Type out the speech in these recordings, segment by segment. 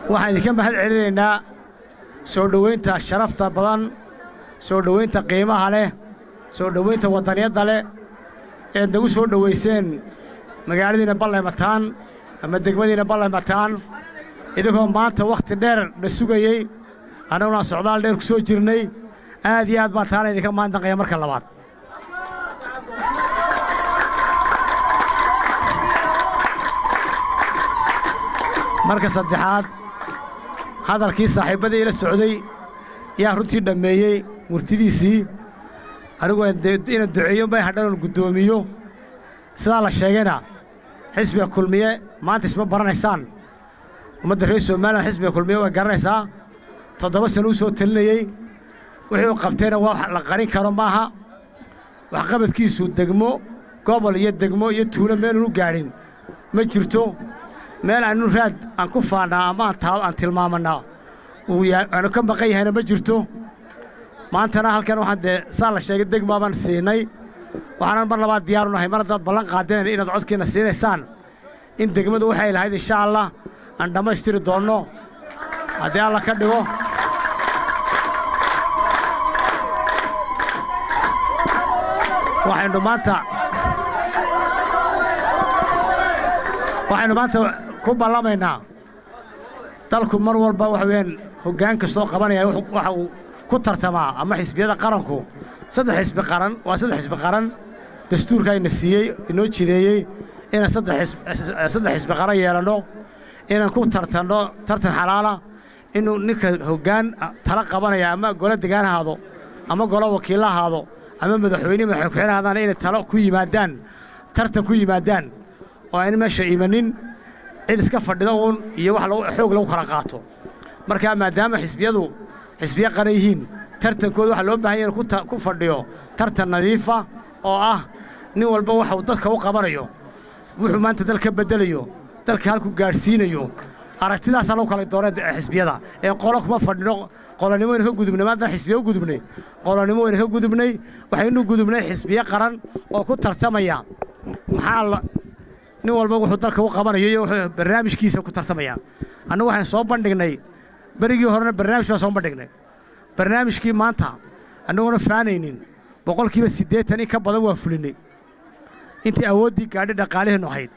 waxaan idinka mahad celinaynaa soo dhowaynta sharafta badan soo dhowaynta qiimaha leh soo dhowaynta waddaniyadda leh eed nagu soo dhowayseen magaaladiinna ballaymataan ama degmadiinna ballaymataan idinkoo maanta wakhti dheer na sugayey annaguna socdaal dheer ku soo jirnay aad iyo aad baan taana idinka maandanqaya marka labaad marka saddexaad hadalkii saaxiibbadii ila socday yaa runtii dhammeeyey murtidiisii anigu inaan duceeyo bay hadhanoon guddoomiyo sidaa la sheegayna xisbiga kulmiye maanta isma baranaysaan ummadda reer somalilan xisbiga kulmiye way garanaysaa toddoba sano u soo telinayey wixii uu qabtayna waa wax la qarin karo maaha waxqabadkiisu degmo gobol iyo degmo iyo tuulo meelunu gaadhin ma jirto meel aanu raad aan ku faannaa ama aan tilmaamannaa aanu ka maqan yahayna ma jirto maantana halkan waxaan dee saa la sheegay degmaa baan siinay waxaanan mar labaad diyaaru nahay mar haddaad ballan qaadeen inaad codkiinna siinaysaan in degmadu waxay lahayd insha allah aan dhammaystiri doonno haddii alla ka dhigo waxaynu maanta waxaynu maanta ku ballamaynaa dalku mar walba waxa weeyaan hoggaan kastoo qabanaya waxa uu ku tartamaa ama xisbiyada qaranku saddex xisbi qaran waa saddex xisbi qaran dastuurka ayna siiyey inoo jideeyey inaan saddex xisbi qaran yeelanno inaan ku tartanno tartan xalaala inuu ninka hoggaan tala qabanaya ama golo degaan ahaado ama golo wakiilla ahaado ama madaxweyne madaxweyne ku-xigeen ahaadaana inay talo ku yimaadaan tartan ku yimaadaan oo ayna meesha imanin cid iska fadhido uun iyo wax xoog lagu kala qaato markaa maadaama xisbiyadu xisbiya qaran yihiin tartankooda waxaa loo bahan yahay inuu ku fadhiyo tartan nadiifa oo ah nin walba waxa uu dadka u qabanayo wuxuu maanta dal ka beddelayo dalka halku gaadhsiinayo aragtidaasaa lagu kala dooneen xisbiyada ee qolo kuma fadhino qolonimo wayna ka gudubnay maadaan xisbiya u gudubnay qolonimo wayna ka gudubnay waxaynu gudubnay xisbiye qaran oo ku tartamaya maxaa nin walba wuxuu dalka u qabanayo iyo wuxuu barnaamijkiisa ku tartamaya annagu waxaan soo bandhignay berigii horena barnaamij baan soo bandhignay barnaamijkii maanta annaguna faanaynin boqolkiiba siddeetan in ka badan waa fulinnay intii awooddii gaadhi dhaqaaliheennu ahayd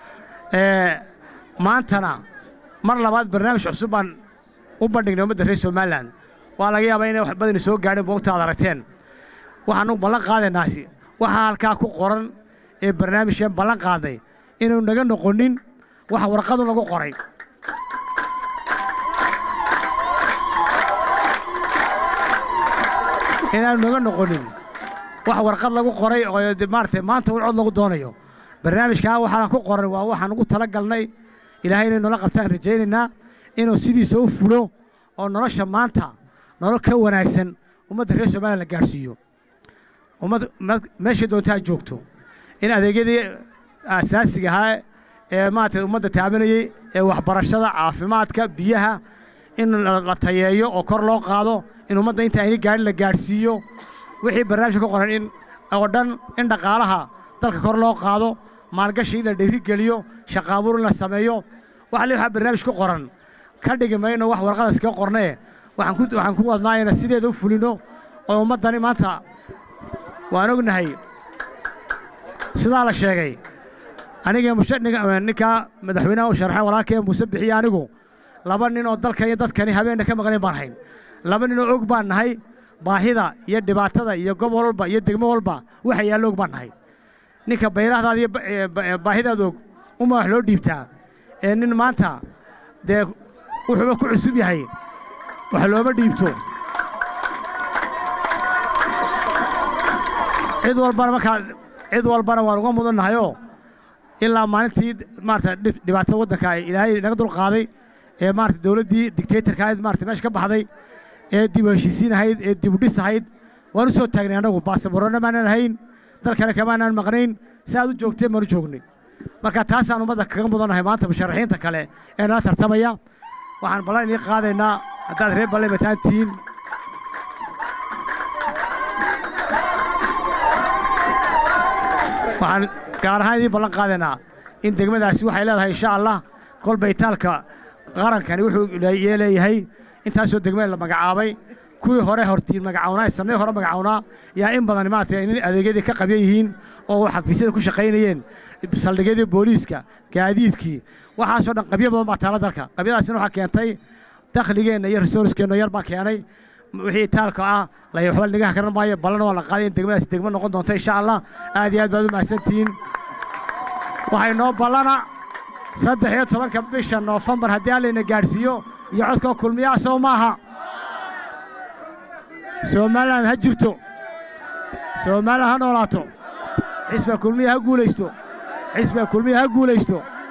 maantana mar labaad barnaamij cusub baan u bandhignay ummadda reer somalilan waa laga yaabaa inay wax badani soo gaadheen boogta aad aragteen waxaanu ballan qaadaynaasi waxaa halkaa ku qoran ee barnaamijkan ballan qaadnay inuu naga noqonin waxa warqadu lagu qoray inaanu naga noqonin wax warqad lagu qoray oo maaragtay maanta un cod lagu doonayo barnaamijkaa waxaan ku qoran waa waxaan ugu tala galnay ilaahay inay noola qabtaan rajaynaynaa inuu sidiisa u fulo oo nolosha maanta nolol ka wanaagsan ummadda reer somalilan la gaadhsiiyo ummad meeshay doontaa joogto in adeegyadii aasaasiga ahaa ee maaragtay ummadda taabanayey ee waxbarashada caafimaadka biyaha in la tayeeyo oo kor loo qaado in ummadda inta ayna gaadhin la gaadhsiiyo wixii barnaamijka ka qoran in oo dhan in dhaqaalaha dalka kor loo qaado maalgashi in la dhiirigeliyo shaqaabuur in la sameeyo waxa le waxaa barnaamij ku qoran ka dhigi mayno wax warqadaas kaga qornee waxaan ku waxaan ku wadnaa inaan sideeda u fulino oo ummaddani maanta waan ognahay sidaa la sheegay aniga ninkaa madaxweynaha u sharxay walaalkee muuse bixiye anigu laba nin oo dalkan iyo dadkani habeenna ka maqnayn baan hayn laba nin oo og baan nahay baahida iyo dhibaatada iyo gobol walba iyo degmo walba waxa yaallo og baan nahay ninka bayrahdaada iyo baahidaada og uma wax loo dhiibtaa ee nin maanta dee wuxuuba ku cusub yahay wax looma dhiibto cid walbana markaa cid walbana waan uga mudannahayoo ilaa maalintii maarata dhibaatada waddanka ilaahay naga dul qaaday ee maarata dawladdii dictatorka ahayd maarata meesha ka baxday ee dib u heshiisiin ahayd ee dib u dhis ahayd waan u soo taagnay annagu baasaboorona maanaan hayn dalkana kamaanaan maqnayn si aad u joogteen baan u joognay marka taasaan ummadda kaga mudannahay maanta musharaxiinta kale ee nala tartamaya waxaan ballan idin qaadaynaa haddaad reer balle mataan tihiin waxaan gaar ahaan idiin ballan qaadaynaa in degmadaasi waxay leedahay insha allah kolba itaalka qarankani wuxuu leeyahay intaasoo degmeen la magacaabay kuwii hore hortiin magacawnaa sannadii hore magacawnaa yaa in badan maaragtay in adeegyadii ka qabyan yihiin oo xafiisyada ku shaqaynayeen saldhigyadii booliiska gaadiidkii waxaasoo dhan qabyo badan baa taala dalka qabyadaasina waxaa keentay dakhligeenna iyo resourcekeenna yar baa keenay wixii taalka ah lay waxba nigaha karan maayo ballana waa la qaaday in degmadaasi degmo noqon doonto insha allah aad iyo aad baad u mahadsantihiin waxay noo ballana saddex iyo tobanka bisha noofembar haddii allayna gaadhsiiyo iyo codkoo kulmiyaa sow maaha somalilan ha jirto somalilan ha noolaato xisba kulmiya ha guulaysto xisba kulmiya ha guulaysto